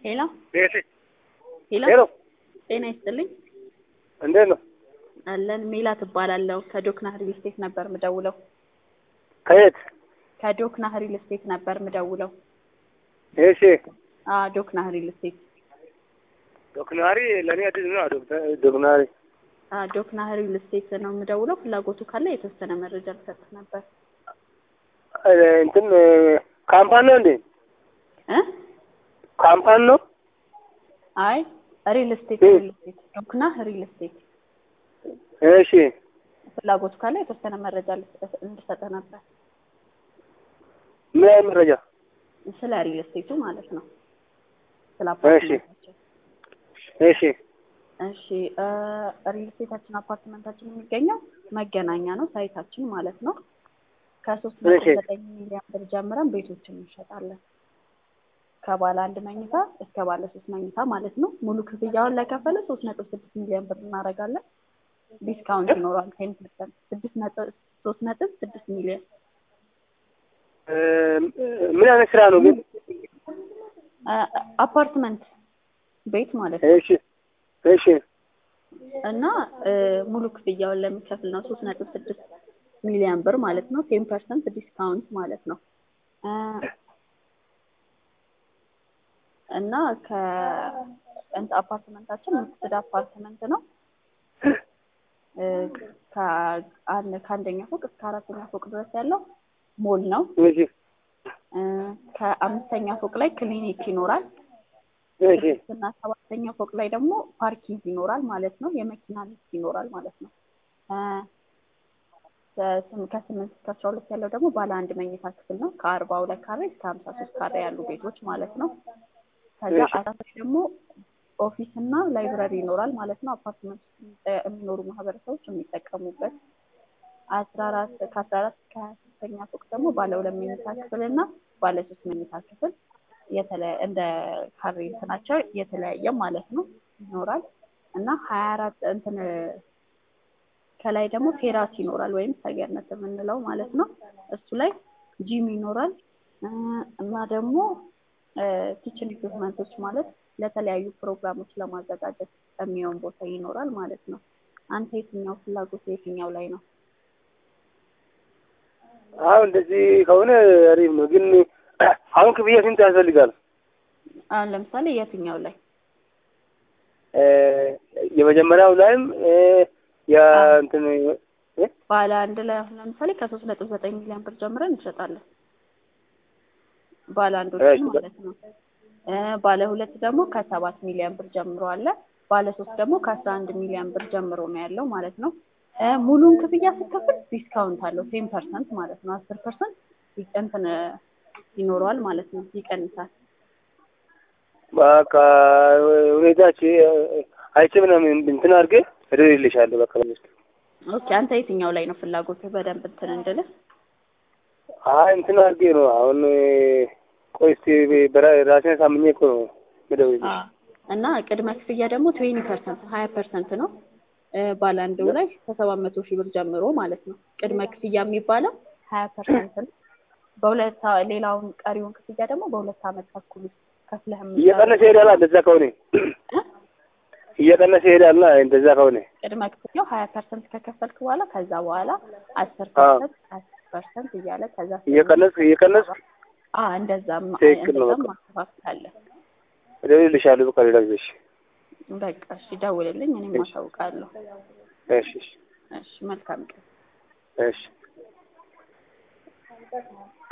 ሄሎ ቤቴ ሄሎ ሄሎ ጤና ይስጥልኝ እንዴት ነው? አለን ሜላት እባላለሁ ከዶክና ሪል ስቴት ነበር ምደውለው ከየት? ከዶክና ሪል ስቴት ነበር ምደውለው እሺ አ ዶክና ሪል ስቴት ዶክናሪ ለእኔ አዲስ ነው። ዶክተር ዶክናሪ አ ዶክና ሪል ስቴት ነው ምደውለው ፍላጎቱ ካለ የተወሰነ መረጃ ልሰጥ ነበር እ እንትን ካምፓኒ ነው እንዴ? እ ካምፓኒ ነው? አይ ሪል ስቴት እ። ሪል ስቴት ዶክና ሪል ስቴት እሺ ፍላጎቱ ካለ የተወሰነ መረጃ ልሰጥ- እንድሰጥ ነበር ምን አይነት መረጃ? ስለ ሪል ስቴቱ ማለት ነው ስለ እሺ። አፓርትመንታችን እሺ እሺ እ ሪል ስቴታችን አፓርትመንታችን የሚገኘው መገናኛ ነው ሳይታችን ማለት ነው። ከሶስት ነጥብ እሺ። ዘጠኝ ሚሊዮን ብር ጀምረን ቤቶችን እንሸጣለን። ከባለ አንድ መኝታ እስከ ባለ ሶስት መኝታ ማለት ነው። ሙሉ ክፍያውን ለከፈለ ሶስት ነጥብ ስድስት ሚሊዮን ብር እናደርጋለን። ዲስካውንት ይኖረዋል ቴን ፐርሰንት ስድስት ነጥብ ሶስት ነጥብ ስድስት ሚሊዮን እ ምን አይነት ስራ ነው ግን? እ አፓርትመንት ቤት ማለት ነው። እሺ እሺ እና እ ሙሉ ክፍያውን ለሚከፍል ነው ሶስት ነጥብ ስድስት ሚሊዮን ብር ማለት ነው። ቴን ፐርሰንት ዲስካውንት ማለት ነው። እ እና ከእንት አፓርትመንታችን ሚክስድ አፓርትመንት ነው። እ ከአንድ ከአንደኛ ፎቅ እስከ አራተኛ ፎቅ ድረስ ያለው ሞል ነው። እሺ እ ከአምስተኛ ፎቅ ላይ ክሊኒክ ይኖራል። እሺ እና ሰባተኛ ፎቅ ላይ ደግሞ ፓርኪንግ ይኖራል ማለት ነው። የመኪና ሊፍት ይኖራል ማለት ነው። እ ከስም- ከስምንት እስከ አስራ ሁለት ያለው ደግሞ ባለ አንድ መኝታ ክፍል ነው። ከአርባ ሁለት ካሬ እስከ ሀምሳ ሶስት ካሬ ያሉ ቤቶች ማለት ነው። ከዛ እሺ። አራት ላይ ደግሞ ኦፊስ እና ላይብረሪ ይኖራል ማለት ነው። አፓርትመንት ውስጥ የሚጠ- የሚኖሩ ማህበረሰቦች የሚጠቀሙበት አስራ አራት ከአስራ አራት እስከ ሀያ ሶስተኛ ፎቅ ደግሞ ባለ ሁለት መኝታ ክፍል እና ባለ ሶስት መኝታ ክፍል የተለ- እንደ ካሬ እንትናቸው የተለያየ ማለት ነው ይኖራል እና ሀያ አራት እንትን ከላይ ደግሞ ቴራስ ይኖራል ወይም ሰገነት የምንለው ማለት ነው። እሱ ላይ ጂም ይኖራል እ እና ደግሞ ኪችን ኢኩፕመንቶች ማለት ለተለያዩ ፕሮግራሞች ለማዘጋጀት የሚሆን ቦታ ይኖራል ማለት ነው። አንተ የትኛው ፍላጎት የትኛው ላይ ነው? አሁን እንደዚህ ከሆነ አሪፍ ነው። ግን አሁን ክፍያ ስንት ያስፈልጋል? አሁን ለምሳሌ የትኛው ላይ እ የመጀመሪያው ላይም እ የእንትን እ ባለ አንድ ላይ አሁን ለምሳሌ ከሶስት ነጥብ ዘጠኝ ሚሊዮን ብር ጀምረን እንሸጣለን። ባለ አንዶችን እሺ። ማለት ነው። እ ባለ ሁለት ደግሞ ከሰባት ሚሊዮን ብር ጀምሮ አለ። ባለ ሶስት ደግሞ ከአስራ አንድ ሚሊዮን ብር ጀምሮ ነው ያለው ማለት ነው። እ ሙሉን ክፍያ ስትከፍል ዲስካውንት አለው ቴን ፐርሰንት ማለት ነው። አስር ፐርሰንት እንትን ይኖረዋል ማለት ነው ይቀንሳል። በቃ ሁኔታች አይቼ ምናምን እንትን አድርጌ እደውልልሻለሁ። በቃ በሚስት ኦኬ አንተ የትኛው ላይ ነው ፍላጎትህ በደንብ እንትን እንድልህ? አይ እንትን አድርጌ ነው አሁን ቆይ እስኪ በራ- ራሴን ሳምኜ እኮ ነው የምደውልልሽ። እና ቅድመ ክፍያ ደግሞ ትዌኒ ፐርሰንት ሀያ ፐርሰንት ነው እ ባለ አንዱ ላይ ከሰባት መቶ ሺህ ብር ጀምሮ ማለት ነው። ቅድመ ክፍያ የሚባለው ሀያ ፐርሰንት ነው። በሁለት አ- ሌላውን ቀሪውን ክፍያ ደግሞ በሁለት ዓመት ተኩል ውስጥ ከፍለህ የምትጨርሰው እየቀነሰ ይሄዳል እንደዛ ከሆነ እ? እየቀነሰ ይሄዳል እንደዛ ከሆነ ቅድመ ክፍያው ሀያ ፐርሰንት ከከፈልክ በኋላ ከዛ በኋላ አስር አዎ። ፐርሰንት አስር ፐርሰንት እያለ ከዛ እየቀነስ እየቀነስ አ እንደዛም ትክክል ነው እንደዛም በቃ። ማስተካከል እደውልልሻለሁ። በቃ ሌላ ጊዜ እሺ በቃ እሺ ደውልልኝ እኔም እሺ። አሳውቃለሁ እሺ እሺ እሺ መልካም ቀን እሺ